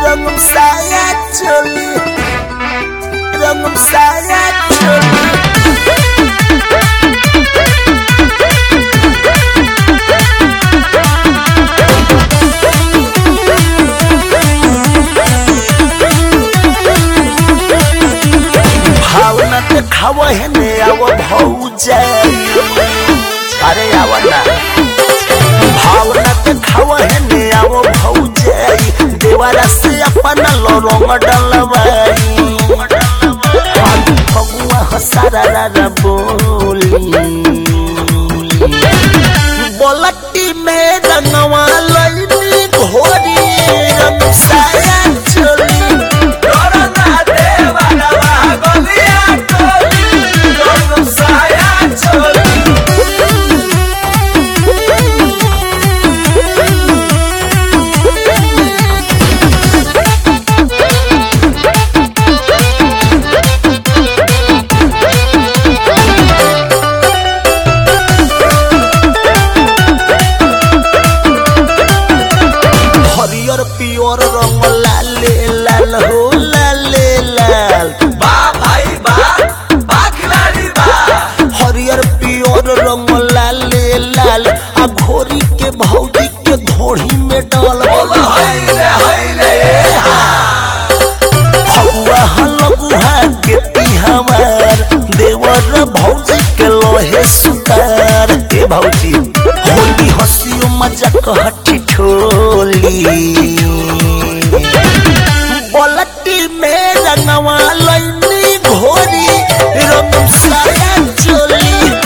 Rangum saya coli Rangum saya coli भावना ते खाव हेने आव भौजाई अरे आव ना भावना ते खाव हेने आव भौजाई देवारा से अपन रंग डलवाई फगुआ हसारा रा बोली बोलटी में रंगवा लईनी घोरी रंग साया चोली हरियर पियर रंग लाले लाल हो लाले लाल हरियर पियर रंग लाले लाल आ घोरी के भौजी के घोड़ी में डाल फगुआ हलगुहा के तिहावार देवर भौजी के लोहे सुतार ए भौजी होली हंसियो मजाक हठी ठोली बोलटी में रंगवा लईनी घोरी रंग साया चोली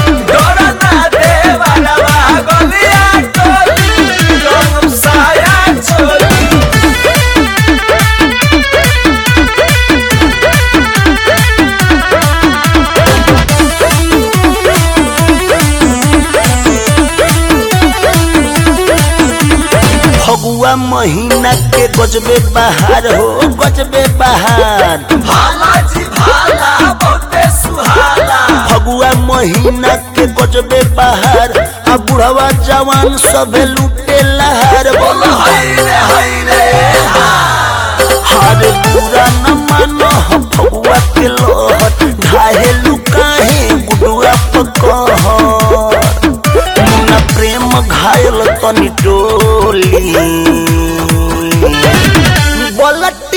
फगुआ महीना के गजबे बहार हो गजबे बहार फगुआ महीना के गजबे बहार आ बुढ़वा जवान सबे लूटे लहार बोलो हार बुरा न मानो हम फगुआ के लोहर ढाहे लुकाहे गुडुआ पकहर मुन्ना प्रेम घायल तनी टोली बोलट